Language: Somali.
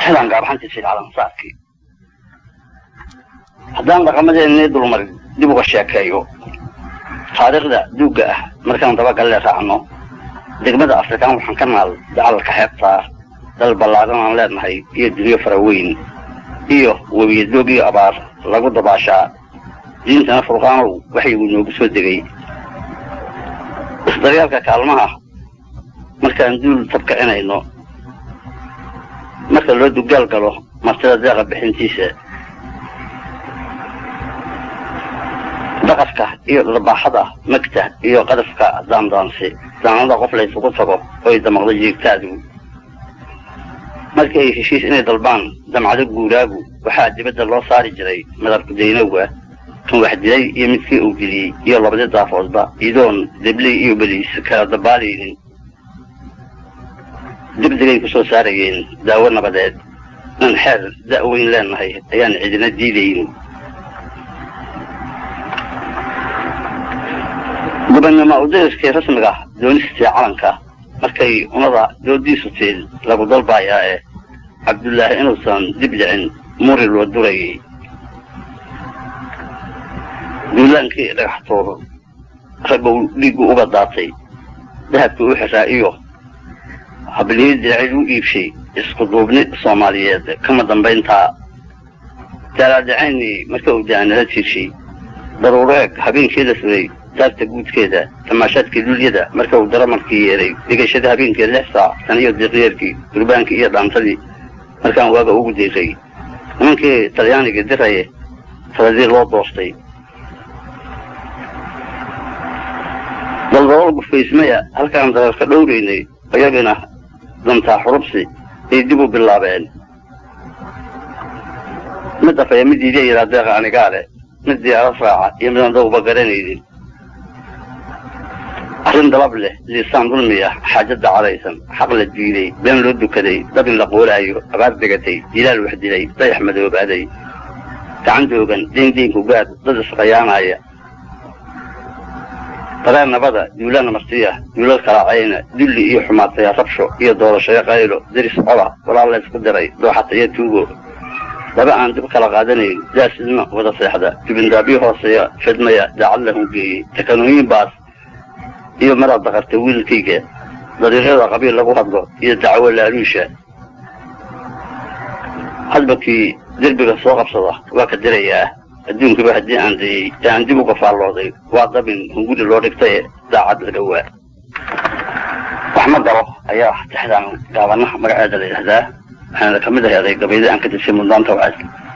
tixdan gaabxantiisa calansaarkii haddaan dhaqamadeennii dulmarin dib uga sheekeeyo taariikhda duugga ah markaan dabagalle raacno degmada afrikaan waxaan ka naal dacalka xeebtaa dal ballaadan aan leenahay iyo dunyo fara weyn iyo webiyadoog iyo abaar lagu dabaashaa diintana furqaanow waxaygu noogu soo degay isdaryaalka kaalmaha markaan duul tabkicinayno marka loo dugaal galo martida deeqa bixintiisa daqafka iyo dharbaaxada magta iyo qadafka daandaansi daanada qof laysugu tago oy damaqdo jiigtaadu markii ay heshiis inay dalbaan damcado guuraagu waxaa dibadda loo saari jiray madabku daynowga kan wax dilay iyo midkii uu diliyey iyo labadi daafoodba idoon debley iyo beliis kala dabaalaynin degdegay ku soo saarayeen daawo nabadeed inaan xeer da'weyn leenahay ayaan cidina diidayn gobannimo udariskii rasmiga doonistii calanka markay unada doodiisu tiil lagu dalbaayaa ee cabdullaahi inuusan dib dhicin muri loo durayay duulaankii dhagax tuur raggow dhiiggu uga daatay dahabkii u xiraa iyo habliyo diracid u iibshay isku duubni soomaaliyeed kama dambayntaa daalaadacayni marka uu daanala tiirshay daruureeg habeenkii la suray daarta guudkeeda tamaashaadkii dulyada marka uu daramarkii yeeray dhigashada habeenkii lix saac tan iyo diqyeerkii durbaankii iyo dhaantadii markaan waaga ugu diiray nimankii talyaaniga diraye taladii loo doostay daldalool gufaysmaya halkaan dareerka dhowraynay ayagana dantaa xurubsi ay dib u bilaabeen mid afaya mid iidiya yidhaa deeqa anigaale mid diyaarad raaca iyo midaan dawba garanaynin arrin dalab leh liisaan dulmi ah xaajada cadaysan xaq la diiday been loo dukaday dabin la qoolaayo abaar degatay jilaal wax dilay dayax madoobaaday gacan doogan deyn deynku gaad dad isqayaanaya dareen nabada duulaan martiya duulal kalaacayna dulli iyo xumaataya rabsho iyo doorashayo qaylo diris cola walaal laysku diray dooxata iyo tuugo laba aan dib kala qaadanayn daas idma wada seexda dibindaabyo hooseeya fidmaya daacad la hungeeyey takanooyin baas iyo maraad daqarta wiilkayga dariiqyada qabiil lagu hadlo iyo dacwo laaluusha hadbakii derbiga soo qabsada waa ka dirayaa adduunkaba haddii aan dayey ee aan dib uga faallooday waa dabin hunguri loo dhigtaye daacad la dhowaa wax ma galo ayaa tixdaan gaabanaha magaceeda la yidhahdaa waxaana ka mid aheeday gabayda aan ka dishay muddaanta wacad